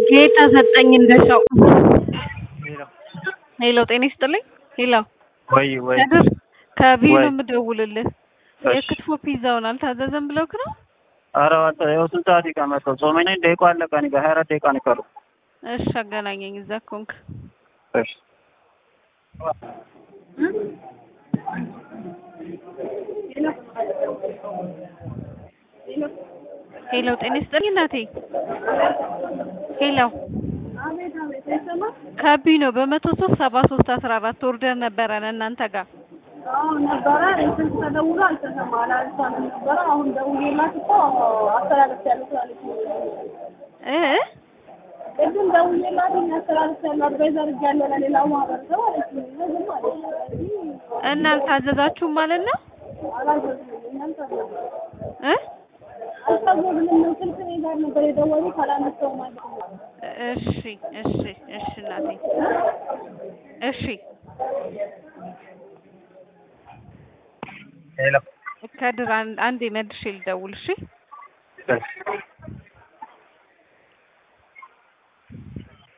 ጌታ ሰጠኝ እንደሻው ሄሎ ሄሎ ጤና ይስጥልኝ ሄሎ ወይ ወይ ከድር ከቢሮ ወይ። የምደውልልህ እሺ። የክትፎ ፒዛውን አልታዘዘም ብለውክ ነው ኧረ እባክህ ይኸው ስንት ሰዓት ይቀመጠው ጾመኛ ነኝ ደቂቃ አለቀ እኔ ጋር ሀያ አራት ደቂቃ ነው የቀረው እሺ አገናኘኝ እዛ ኮንክ እሺ ሄሎ ጤና ይስጥልኝ እናቴ ሄሎ ከቢ ነው በመቶ ሶስት ሰባ ሶስት አስራ አራት ኦርደር ነበረን እናንተ ጋር አዎ ነበረ። ስልክ ተደውሎ አልተሰማ አላልሳለም ነበረ። አሁን ደውዬላት እኮ አስተላለፍያለሁ ስላለች ነው። እ ቅድም ደውዬላት አስተላለፍያለሁ አድቫይዘር እያለሁ ለሌላው ማህበረሰብ አለች። ዝም አለች። እና አልታዘዛችሁም ማለት ነው አላዘዝንም እኛም ታዘዝን እ አልታዘዝንም ነው። ስልክ እኔ ጋር ነበር የደወሉት ካላነሳው ማለት ነው። እሺ እሺ እሺ እናቴ እሺ ሄሎ ከድር አንድ አንዴ መልሼ ልደውል እሺ እሺ